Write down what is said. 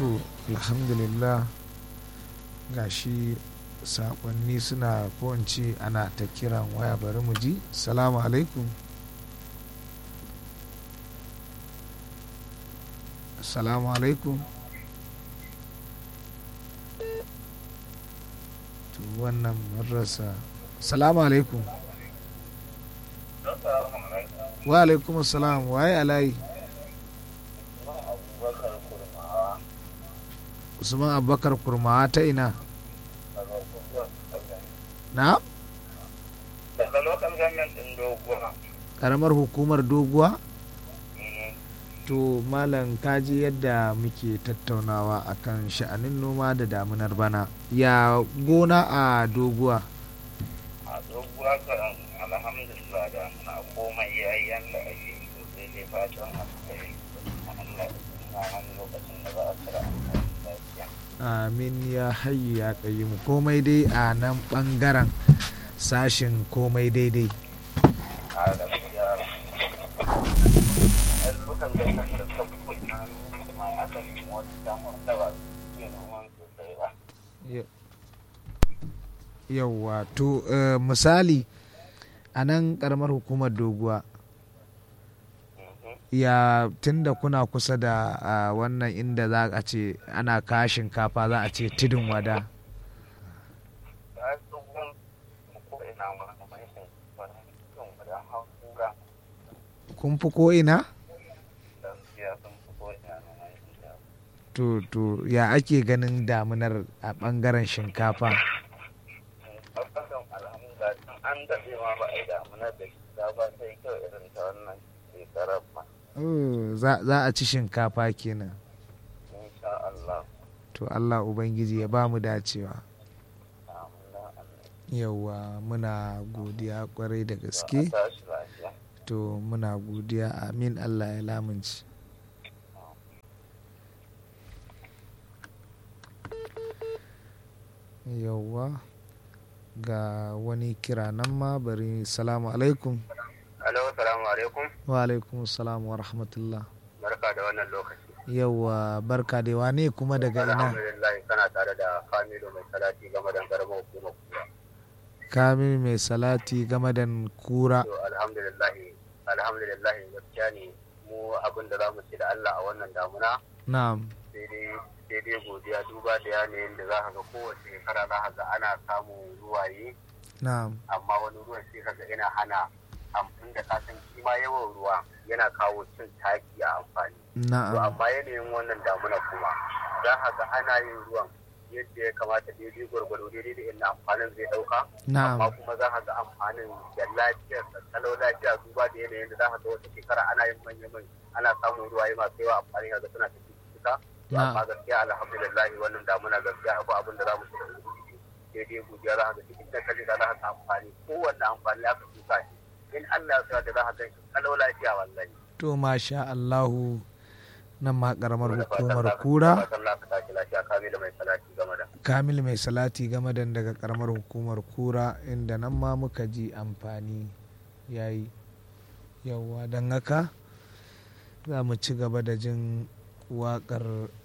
to alhamdulillah gashi sakonni suna ko in ce ana ta kiran waya bari mu ji salamu alaikum salamu alaikum to wannan mun rasa salamu alaikum wa alaikum salam waye alayi usman abubakar kurmawa ta ina na daga local government din doguwa karamar hukumar doguwa to malam kaji yadda muke tattaunawa akan sha'anin noma da damunar bana ya gona a doguwa a doguwa kan alhamdulillah da na komai yayi yanda ake so sai dai fatan alkhairi Allah ya nan lokacin da za a tsara amfani lafiya amin ya hayyu ya mu komai dai a nan bangaren sashin komai daidai a gaskiya yan local government da suka kuma ma aka yi wata damar da ba su ke noman sosai ba yauwa to eh, misali a nan karamar hukumar doguwa ya tunda kuna kusa da ah, wannan inda za a ce ana kawo shinkafa za a ce tudun wada ta tsohon ko ina ma mai shi wani cikin wadan hakura kun fi ko ina gaskiya sun fi ko ina na mai shi to to ya ake ganin damunar a bangaren shinkafa Babban alhamdulillah tun an daɗe ma ba a yi damuna da gida ba sai kyau irin ta wannan shekarar ma. Oh, za za a ci shinkafa kenan Insha Allah. to allah ubangiji ya ba mu dacewa Amin da Allah. yauwa muna godiya kwarai da To, gaske a tashi lafiya. to muna godiya amin allah ya lamunci yauwa ga wani kira nan ma bari salamu alaikum Alo, salamu alaikum. wa alaikum salam wa rahmatullah Barka da wannan lokaci. yauwa barka da wane kuma daga ina Alhamdulillah kana tare da Kamilu mai salati game da karamar hukumar kura. kamil mai salati game da kura To alhamdulillah alhamdulillah gaskiya ne mu abin da za mu ce da Allah a wannan damuna na'am sai dai sai dai godiya duba da yanayin da za ka ga kowace shekara za ka ga ana samun ruwaye na'am amma wani ruwan sai ka ga yana hana amfani da kasan shi ma yawan ruwa yana kawo cin taki a amfani to na'am amma yanayin wannan damuna kuma za ka ga ana yin ruwan yadda ya kamata daidai gwargwado daidai da inda amfanin zai dauka amma na'am kuma za ka ga amfanin da lafiyar da kalau lafiya duba da yanayin da za ka ga wata shekara ana yin manya mai ana samun ruwaye masu yawa amfani ga suna tafi cika to Na. amma gaskiya alhamdulillah wannan damuna gaskiya abu abin da za mu shiga daidai godiya za ka ga cikin da kaje da za ka ga amfani kowanne amfani aka shuka shi in Allah ya sa da za ka gan shi kalau lafiya wallahi to masha allahu nan ma karamar Da fatan hukumar za ka- kura da fatan za ka tashi lafiya kamilu mai salati game da kamil mai salati game da daga karamar hukumar kura inda nan ma muka ji amfani yayi yauwa don haka za mu ci gaba da jin waƙar